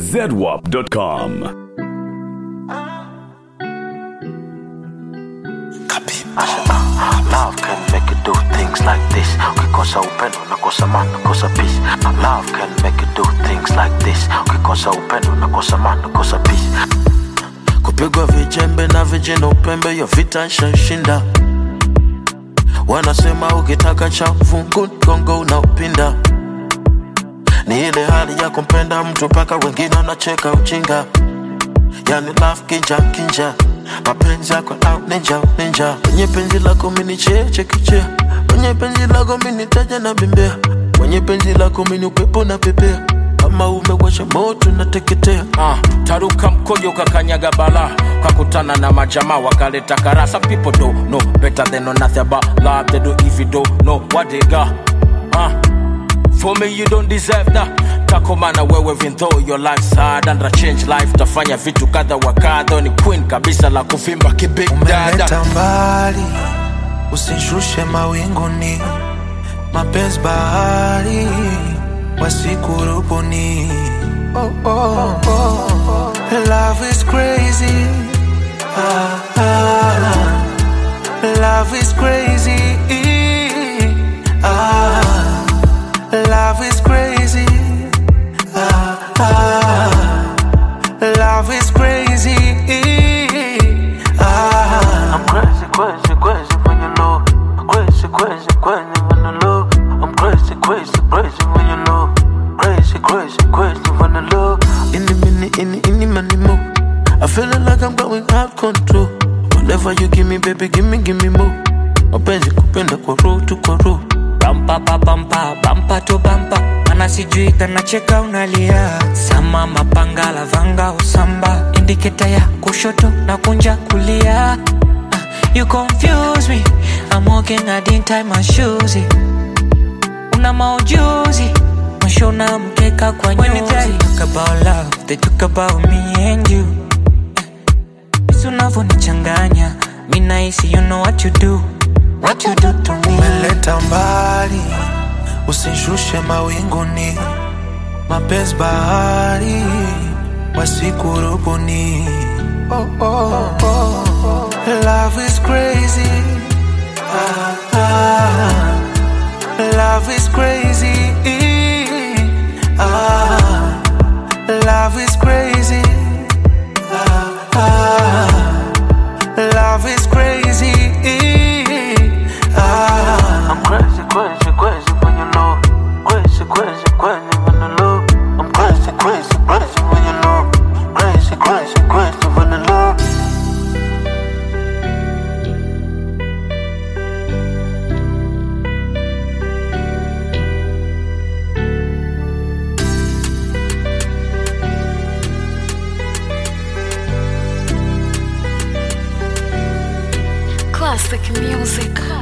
zedwap.com. Love can make you do things like this. Ukikosa upendo unakosa amani, unakosa peace. Love can make you do things like this. Ukikosa upendo unakosa amani, unakosa peace. Kupigwa vijembe na vijana upembe, hiyo vita shashinda. Wanasema ukitaka cha fungu gongo unaupinda. Ni ile hali ya kumpenda mtu mpaka wengine wanacheka ujinga. Yani love kinja kinja mapenzi yako au ninja ninja kwenye penzi lako mini cheche kichea kwenye penzi lako mini taja na bembea kwenye penzi lako mini upepo na pepea kama umewasha moto nateketea Ah, taruka mkojo kakanyaga bala kakutana na majamaa wakaleta kara some people don't know better than know nothing about love they do if you don't know what they got ah, for me you don't deserve that takomana wewe even though your life's hard and a change life tafanya vitu kadha wa kadha ni queen kabisa la kuvimba kibig dada umeleta mbali usishushe mawinguni mapenzi bahari wasikurubuni oh, oh, oh. love is crazy ah, ah. love is crazy ah, love is crazy ah, ah. love is crazy ah. I'm crazy, crazy, crazy when you know. Crazy, crazy, crazy when you know. I'm crazy, crazy, crazy when you know. Crazy, crazy, crazy when you know. Any minute, any, any money more. I feeling like I'm going out control. Whatever you give me, baby, give me, give me more. Mapenzi kupenda kwa roho tu kwa roho. bampa pa bampa bampa to bampa mana sijui kanacheka unalia sama mapanga lavanga usamba indiketa ya kushoto na kunja kulia Ah, you confuse me I'm walking I didn't tie my shoes una maujuzi mshona mkeka kwa nyuzi When they talk about love they talk about me and you Jinsi unavyonichanganya mi nahisi you know what you do what you do to me umeleta mbali, usishushe mawinguni, mapenzi bahari wasikurubuni. Oh, oh, oh. Love is crazy, ah, ah. love is crazy, ah, love is crazy, ah, ah. love is crazy. Ah. I'm crazy, crazy, crazy when you know. Crazy, crazy, crazy when you know. I'm crazy, crazy, crazy when you know. Crazy, crazy, crazy when you know. Classic music.